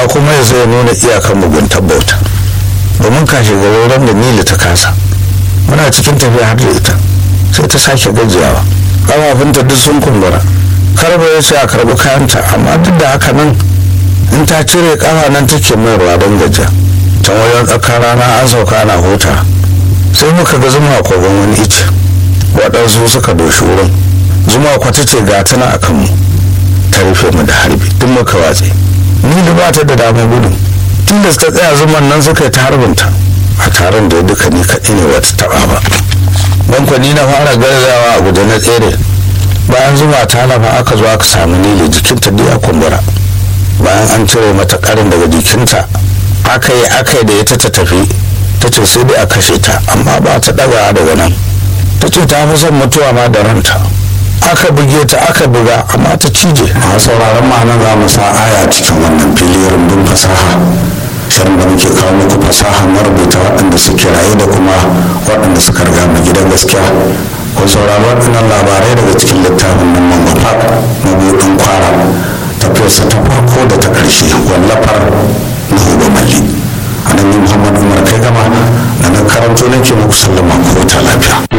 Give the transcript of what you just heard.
kuma ya zai nuna iyakan muguntar bauta domin kashe garuran da nili ta kasa muna cikin tafiya har da ita sai ta sake gajiyawa ƙafafunta duk sun kumbura karba ya ce a karbi kayanta amma duk da haka nan in ta cire ƙafa nan take mai ruwa don gajiya can wajen tsakar rana an sauka ana huta sai muka ga zuma kogon wani ice waɗansu suka doshi wurin zuma kwata ce ga tana a kanmu ta rufe mu da harbi duk muka watse ni da ba ta da damar gudu tun da ta tsaya zuman nan suka yi ta harbinta a taron da duka ni kaɗai ne wata taɓa ba bankwani na fara garzawa a guje na tsere bayan zuma ta lafa aka zo aka samu nili jikinta duk ya kumbura bayan an cire mata karin daga jikinta aka yi aka yi da ita ta tafi ta ce sai dai a kashe ta amma ba ta daga daga nan ta ce ta fi son mutuwa ma da ranta aka buge ta aka buga amma ta cije a sauraron ma'ana za mu sa aya cikin wannan fili rumbun fasaha shirin da muke kawo muku fasaha marubuta waɗanda suke raye da kuma waɗanda suka riga mu gidan gaskiya ko saurari waɗannan labarai daga cikin littafin nan man wafak mabuɗin kwara tafiyarsa ta farko da ta ƙarshe wallafar na huba malli a nan muhammad umar kai gama da na karanto nake muku sallama ko ta lafiya